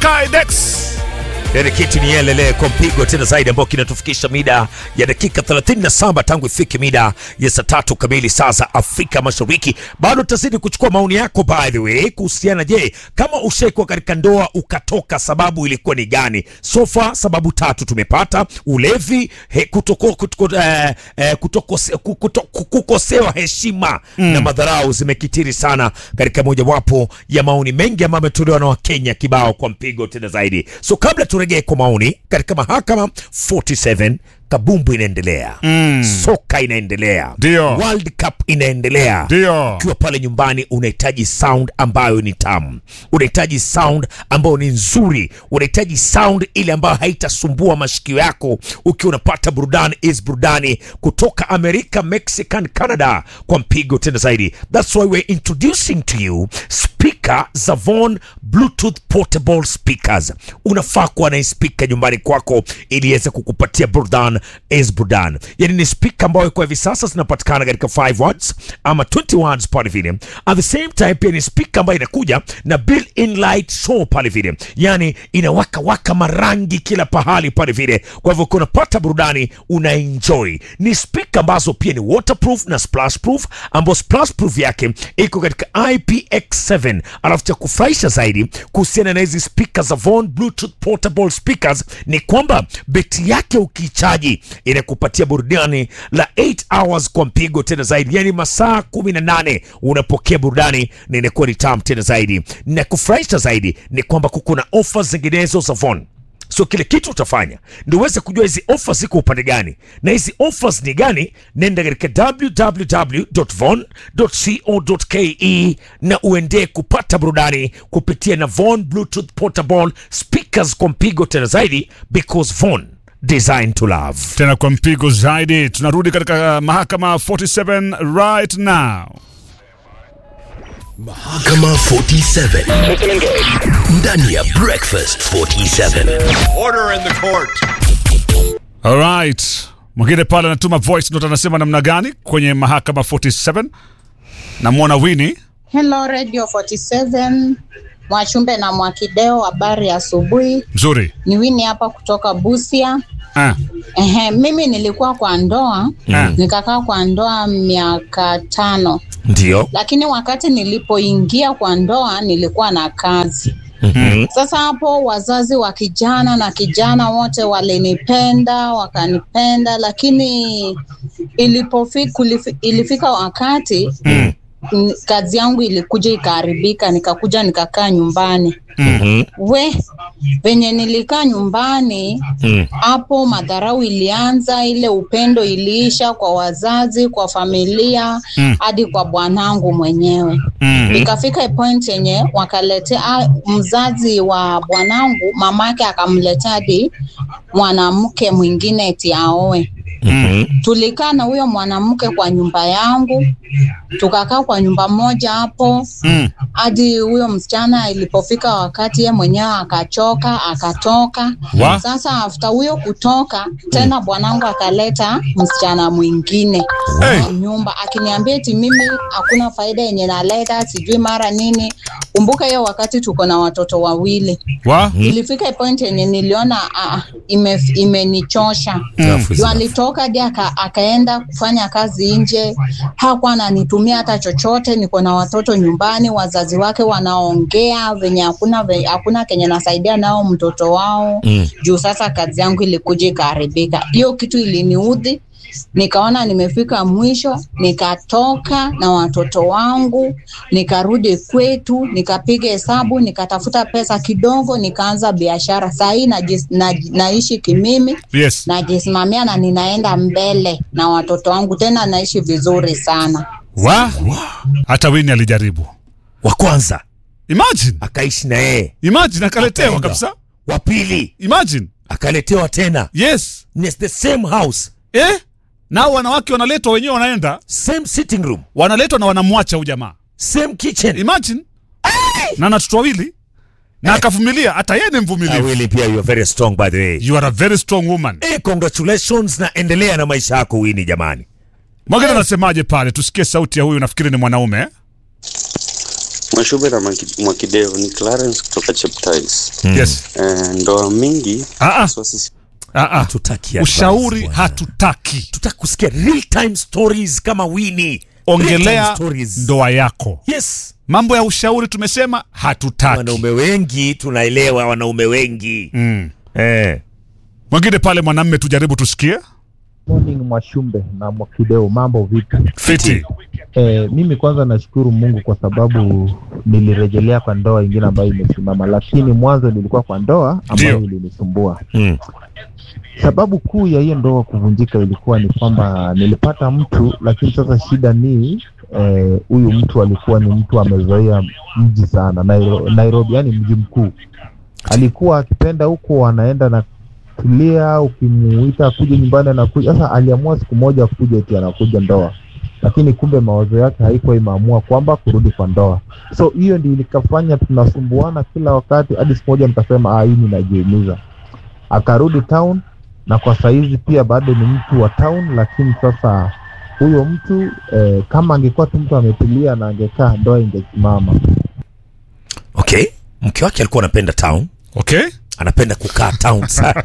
Tidex. Ile kitu ni yelele kwa mpigo tena zaidi ambao kinatufikisha mida ya dakika 37 tangu ifike mida ya saa tatu kamili saa za Afrika Mashariki. Bado tutazidi kuchukua maoni yako by the way kuhusiana, je, kama ushaikuwa katika ndoa ukatoka, sababu ilikuwa ni gani? Sofa sababu tatu tumepata: ulevi, he, kutoko, kutoko, eh, eh, kutokose, kuto, kukosewa heshima na madharau zimekitiri sana katika mojawapo ya maoni mengi ambayo ametolewa na Wakenya kibao kwa mpigo tena zaidi. So kabla turejee kwa maoni katika mahakama 47 kabumbu inaendelea soka inaendelea Ndio. World Cup inaendelea Ndio. ukiwa pale nyumbani unahitaji sound ambayo ni tamu, unahitaji sound ambayo ni nzuri, unahitaji sound ile ambayo haitasumbua mashikio yako ukiwa unapata burudani is burudani kutoka Amerika, Mexican, Canada kwa mpigo tena zaidi. That's why we're introducing to you speaker Zavon Bluetooth portable speakers. Unafaa kuwa na speaker nyumbani kwako ili iweze kukupatia burudani is burudani. Yani ni speaker ambayo kwa hivi sasa zinapatikana katika 5 watts ama 20 watts pale vile. At the same time pia ni speaker ambayo inakuja na built-in light show pale vile, yani inawaka waka marangi kila pahali pale vile. Kwa hivyo unapata burudani una enjoy. Ni speaker ambazo pia ni waterproof na splash proof, ambapo splash proof yake iko katika IPX7. Alafu cha kufurahisha zaidi kuhusiana na hizi speakers za Von Bluetooth portable speakers ni kwamba beti yake ukichaji inakupatia burudani la 8 hours kwa mpigo tena zaidi, yani masaa 18 unapokea burudani na inakuwa ni tamu tena zaidi. Na kufurahisha zaidi ni kwamba kuko na offers zinginezo za Von so kile kitu utafanya ndio uweze kujua hizi offers ziko upande gani na hizi offers ni gani. Nenda katika www.von.co.ke na uendee kupata burudani kupitia na Von Bluetooth portable speakers kwa mpigo tena zaidi, because Von designed to love. Tena kwa mpigo zaidi, tunarudi katika mahakama 47 right now. Mahakama 47 ndani ya Breakfast 47. Order in the court. Alright, mwingine pale anatuma voice note, anasema namna gani kwenye mahakama 47. Namwona Winnie. Hello Radio 47 Mwachumbe na Mwakideo, habari ya asubuhi. Mzuri. Ni Wini hapa kutoka Busia. Ah, Ehe, mimi nilikuwa kwa ndoa Mm. nikakaa kwa ndoa miaka tano, Ndio. lakini wakati nilipoingia kwa ndoa nilikuwa na kazi. Sasa hapo wazazi wa kijana na kijana wote walinipenda wakanipenda, lakini ilipofika ilifika wakati n- kazi yangu ilikuja ikaharibika, nikakuja nikakaa nyumbani. Mhm. We venye nilikaa nyumbani Mm. hapo, madharau ilianza, ile upendo iliisha kwa wazazi, kwa familia hadi kwa bwanangu mwenyewe. Ikafika point yenye wakaletea ah, mzazi wa bwanangu, mamake akamletea hadi mwanamke mwingine eti aoe. Mhm. Tulikaa na huyo mwanamke kwa nyumba yangu, tukakaa kwa nyumba moja hapo hadi huyo msichana ilipofika wakati ye mwenyewe akachoka akatoka. Wa? Sasa after huyo kutoka tena, bwanangu akaleta msichana mwingine Hey. kwa nyumba akiniambia eti mimi hakuna faida yenye naleta, sijui mara nini. Kumbuka hiyo wakati tuko na watoto wawili. wa? Ilifika point yenye niliona ah, ime- imenichosha Chafu Juu sana. alitoka hadi aka, akaenda kufanya kazi nje, hakuwa ananitumia hata chochote. Niko na watoto nyumbani, wazazi wake wanaongea venye hakuna ve- hakuna kenye nasaidia nao mtoto wao Mm. juu sasa kazi yangu ilikuja ikaharibika. Hiyo kitu iliniudhi, nikaona nimefika mwisho, nikatoka na watoto wangu, nikarudi kwetu, nikapiga hesabu, nikatafuta pesa kidogo, nikaanza biashara. Saa hii najis- na, naishi kimimi Yes. najisimamia na ninaenda mbele na watoto wangu, tena naishi vizuri sana. Wa? Hata Winnie alijaribu. Wa kwanza Imagine. akaishi na yeye, Imagine akaletewa Akaenda. kabisa. wa pili Imagine. akaletewa tena, Yes. ni the same house, Eh? Nao wanawake wanaletwa wenyewe wanaenda, same sitting room, wanaletwa na wanamwacha huyu jamaa. same kitchen. Imagine. Na na watoto wawili na akavumilia, hata yeye ni Ah, mvumilivu. Willy, pia you are very strong by the way. You are a very strong woman. Eh, congratulations na endelea na maisha yako Winnie jamani. Mwingine anasemaje pale? Tusikie sauti ya huyu, nafikiri ni mwanaume eh? Mwashube na Mwaki- Mwakideo ni Clarence kutoka Cheptais. Yes. Eh, ndoa mingi Ah, ah. haswa sisi Ah, ah. Tutaki advice, Ushauri bwana. hatutaki. tutaki kusikia real time stories kama Winnie. Real Ongelea time stories. ndoa yako. Yes. Mambo ya ushauri tumesema hatutaki. Wanaume wengi tunaelewa, wanaume wengi Mm. eh. Mwingine pale mwanamme, tujaribu tusikie. Morning Mwashumbe na Mwakideo, mambo vipi? Fiti. E, mimi kwanza nashukuru Mungu kwa sababu nilirejelea kwa ndoa ingine ambayo imesimama, lakini mwanzo nilikuwa kwa ndoa ambayo Ndio. ilinisumbua. Mm. Sababu kuu ya hiyo ndoa kuvunjika ilikuwa ni kwamba nilipata mtu, lakini sasa shida ni eh, huyu mtu alikuwa ni mtu amezoea mji sana Nairo, Nairobi, yani mji mkuu. Alikuwa akipenda huko anaenda na tulia, ukimuita akuje nyumbani anakuja. Sasa aliamua siku moja kuja eti anakuja ndoa, lakini kumbe mawazo yake haikuwa imeamua kwamba kurudi kwa ndoa. So hiyo ndio ilikafanya tunasumbuana kila wakati, hadi siku moja nikasema ah, hii ninajiumiza. Akarudi town na kwa saizi pia bado ni mtu wa town, lakini sasa huyo mtu eh, kama angekuwa tu mtu ametulia na angekaa, ndoa ingesimama. Okay, mke wake alikuwa anapenda town, Okay? anapenda kukaa town sana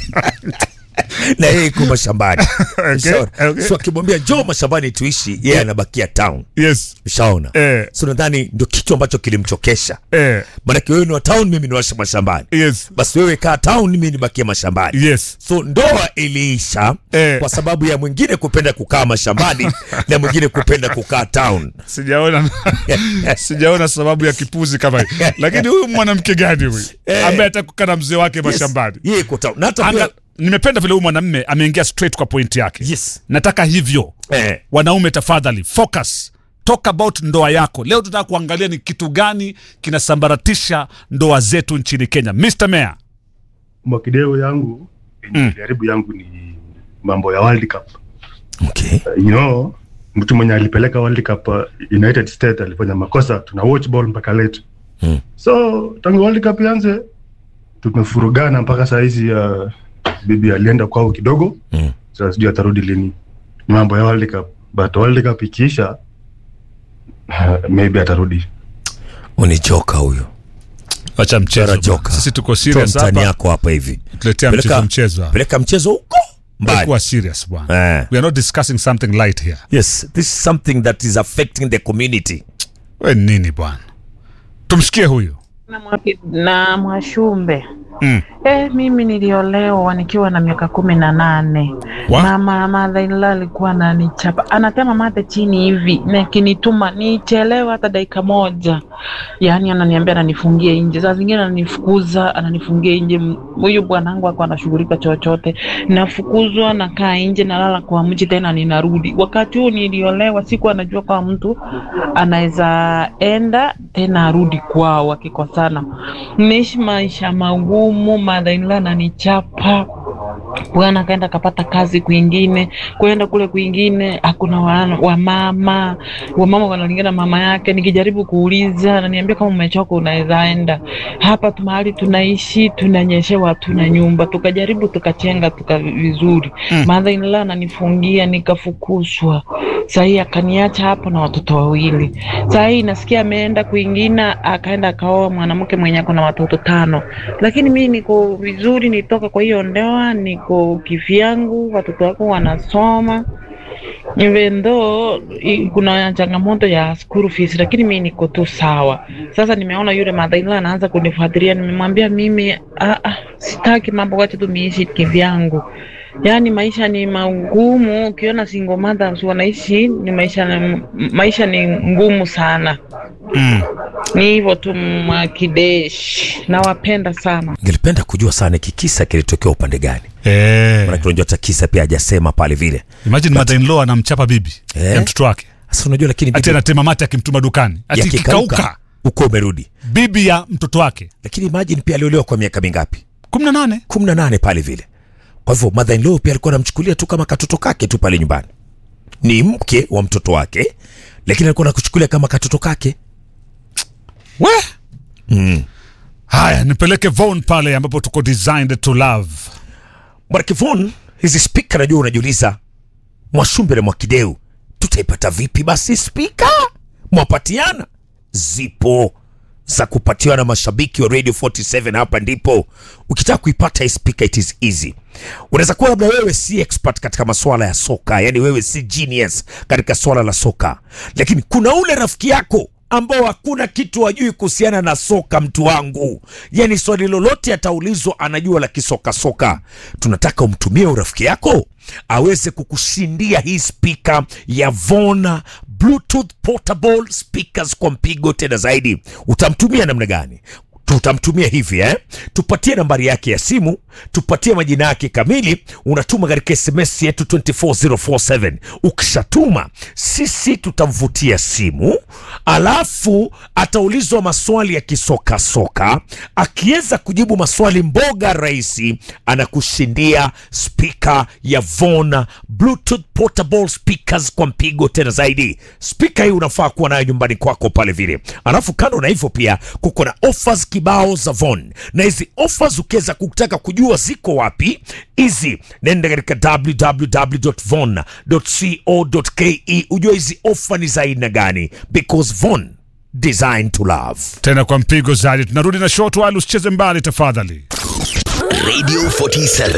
na yeye iko mashambani Ushaona? okay. so akimwambia njoo mashambani tuishi, yeye anabakia town. Yes. Ushaona? Eh, so nadhani ndio kitu ambacho kilimchokesha, eh, maanake wewe ni wa town, mimi ni wa mashambani. yes. Basi wewe kaa town, mimi nibakie mashambani. Yes. So ndoa iliisha Eh. kwa sababu ya mwingine kupenda kukaa mashambani na mwingine kupenda kukaa town. Sijaona sijaona sababu ya kipuzi kama hii. Lakini huyu mwanamke gani huyu Eh. ambaye atakukaa na mzee wake mashambani? Yeye iko town. Na hata Anga, pia nimependa vile huyu mwanamme ameingia straight kwa point yake. yes. Nataka hivyo. Eh. Wanaume tafadhali focus. Talk about ndoa yako. Leo tunataka kuangalia ni kitu gani kinasambaratisha ndoa zetu nchini Kenya. Mr. Mayor. Mwakideo yangu Mm. jaribu yangu ni mambo ya World Cup. Okay. Uh, you know, mtu mwenye alipeleka World Cup uh, United States alifanya makosa, tuna watch ball mpaka late. Mm. So tangu World Cup ianze tumefurugana mpaka saa hizi uh, bibi alienda kwao kidogo. Mm. Sasa sijui atarudi lini. Ni mambo ya World Cup. But World Cup ikiisha uh, maybe atarudi. Unichoka huyo. Acha mchezo. Tara joka. bwana. Sisi tuko Toa serious mtani hapa. yako hapa hivi. Tuletea Peleka- mchezo mchezo. hapa. Peleka mchezo huko mbali. Kuwa serious bwana. Eh. We are not discussing something light here. Yes, this is something that is affecting the community. We nini bwana? Tumsikie huyu. na, mwaki, na Mwashumbe Mm. eh, mimi niliolewa nikiwa na miaka kumi na nane. Wa? Mama mother-in-law alikuwa ananichapa, anatema mate chini hivi na akinituma nichelewe hata dakika moja, yaani ananiambia ananifungie nje, saa zingine ananifukuza, ananifungia nje. M- Huyu bwanangu ako anashughulika chochote, nafukuzwa, nakaa nje, nalala kwa mji, tena ninarudi. Wakati huu niliolewa, sikuwa najua kwa mtu anaweza enda tena arudi kwao akikosana. Nimeishi maisha magumu, mother-in-law ananichapa bwana akaenda akapata kazi kwingine, kwenda kule kwingine hakuna wa- wamama wamama wanalingana mama yake. Nikijaribu kuuliza, ananiambia kama umechoka unaweza enda hapa tu mahali tunaishi, tunanyeshewa, hatuna nyumba. Tukajaribu tukachenga tuka vizuri mm. mother in law ananifungia, nikafukuzwa. Sahii akaniacha hapo na watoto wawili. Sahii nasikia ameenda kwingine, akaenda akaoa mwanamke mwenye ako na watoto tano, lakini mi niko vizuri, nitoka kwa hiyo ndoa, niko kivyangu, watoto wako wanasoma even though i- kuna changamoto ya school fees, lakini mi niko tu sawa. Sasa nimeona yule mother-in-law anaanza kunifuatilia, nimemwambia mimi ah, ah, sitaki mambo, wacha tu niishi kivyangu. Yaani maisha ni magumu, ukiona single mothers wanaishi ni maisha, maisha ni ngumu sana. Mm. Ni hivyo tu, Mwakidesh, nawapenda sana. Ngelipenda kujua sana hiki kisa kilitokea upande gani, Eh. maanake unajua hata kisa pia hajasema pale vile. Imagine mother in law anamchapa bibi Eh. ya mtoto wake. Sasa unajua, lakini Ati bibi anatema mate akimtuma dukani. Ati yakikauka kikauka uko umerudi, bibi ya mtoto wake. lakini imagine pia aliolewa kwa miaka mingapi? 18. kumi na nane pale vile. Kwa hivyo mother in law pia alikuwa anamchukulia tu kama katoto kake tu pale nyumbani, ni mke wa mtoto wake, lakini alikuwa anakuchukulia kama katoto kake. We? Mm. Haya, nipeleke Von pale ambapo tuko designed to love. Bwana Kivon, hizi spika najua unajiuliza, Mwashumbe na Mwakideu tutaipata vipi? Basi spika mwapatiana zipo za kupatiwa na mashabiki wa radio 47 hapa ndipo ukitaka kuipata hii speaker it is easy unaweza kuwa labda wewe si expert katika masuala ya soka yani wewe si genius katika swala la soka lakini kuna ule rafiki yako ambao hakuna kitu hajui kuhusiana na soka mtu wangu yani swali lolote ataulizwa anajua la kisoka soka tunataka umtumie urafiki yako aweze kukushindia hii spika ya Vona Bluetooth portable speakers kwa mpigo tena zaidi. Utamtumia namna gani? tutamtumia hivi eh? tupatie nambari yake ya simu tupatie majina yake kamili unatuma katika sms yetu 24047 ukishatuma sisi tutamvutia simu alafu ataulizwa maswali ya kisokasoka akiweza kujibu maswali mboga rahisi anakushindia spika ya Von Bluetooth portable speakers kwa mpigo tena zaidi spika hii unafaa kuwa nayo nyumbani kwako pale vile alafu kando na hivyo pia kuko na offers kibao za Von na hizi offers ukiweza kutaka kujua ziko wapi hizi nenda katika www.von.co.ke ujue hizi offer ni za aina gani because Von designed to love tena kwa mpigo zaidi tunarudi na short while usicheze mbali tafadhali Radio 47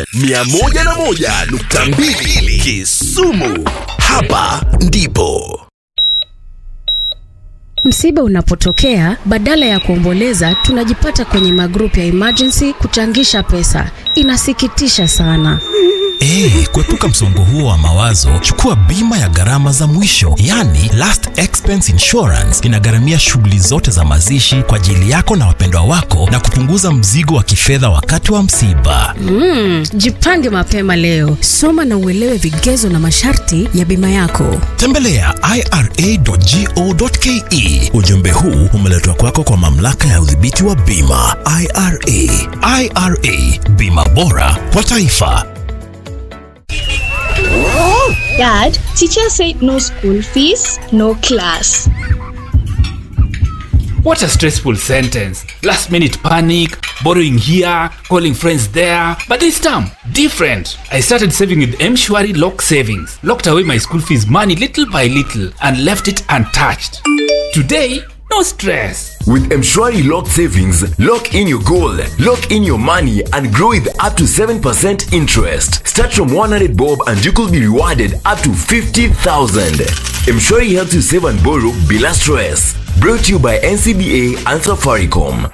101.2 Kisumu. Hapa ndipo Msiba unapotokea, badala ya kuomboleza, tunajipata kwenye magrupu ya emergency kuchangisha pesa. Inasikitisha sana. Hey, kuepuka msongo huo wa mawazo, chukua bima ya gharama za mwisho, yani last expense insurance. Inagharamia shughuli zote za mazishi kwa ajili yako na wapendwa wako na kupunguza mzigo wa kifedha wakati wa msiba. Mm, jipange mapema leo. Soma na uelewe vigezo na masharti ya bima yako. Tembelea ira.go.ke. Ujumbe huu umeletwa kwako kwa mamlaka ya udhibiti wa bima IRA. IRA, bima bora kwa taifa. Dad, teacher said no school fees, no class. What a stressful sentence. Last minute panic, borrowing here, calling friends there. But this time, different. I started saving with M-Shwari Lock Savings. Locked away my school fees money little by little and left it untouched. Today, no stress. With Mshwari Lock Savings, lock in your goal, lock in your money, and grow with up to 7% interest. Start from 100 bob and you could be rewarded up to 50,000. Mshwari helps you save and borrow bila stress. Brought to you by NCBA and Safaricom.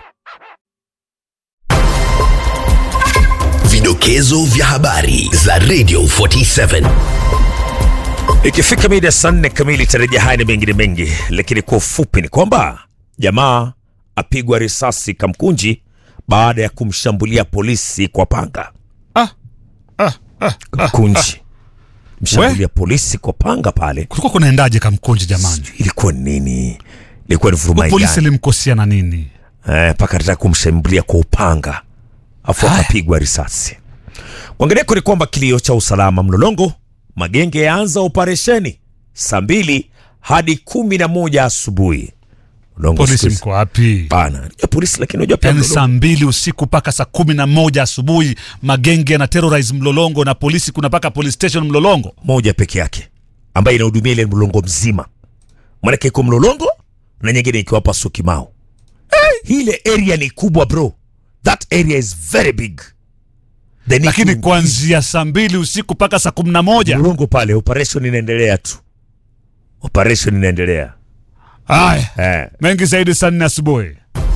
Vidokezo vya habari za Radio 47. ikifika mida ya saa nne kamili tarajia haya ni mengine mengi lakini kwa ufupi ni kwamba jamaa apigwa risasi kamkunji baada ya kumshambulia polisi kwa panga ah, ah, ah, kamkunji mshambulia polisi kwa panga pale kulikuwa kunaendaje kamkunji jamani ilikuwa ni nini ilikuwa ni vurumai polisi gani? alimkosia na nini Eh, mpaka anataka kumshambulia kwa upanga afu akapigwa risasi kwangineko ni kwamba kilio cha usalama mlolongo magenge yaanza operesheni saa mbili hadi kumi na moja asubuhi Mlolongo polisi siku hizi- mko wapi Bana, unajua polisi lakini unajua pia yaani mlolongo- saa mbili usiku mpaka saa kumi na moja asubuhi magenge na terrorize mlolongo na polisi kuna mpaka police station mlolongo moja peke yake ambayo inahudumia ile mlolongo mzima manake iko mlolongo na nyingine ikiwa hapa sukimao hey, ile area ni kubwa bro that area is very big They need lakini to- kuanzia saa mbili usiku mpaka saa kumi na moja mlolongo pale operation inaendelea tu operation inaendelea haya eh. mengi zaidi saa nne asubuhi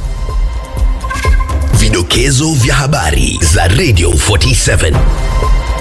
Vidokezo vya habari za Radio 47.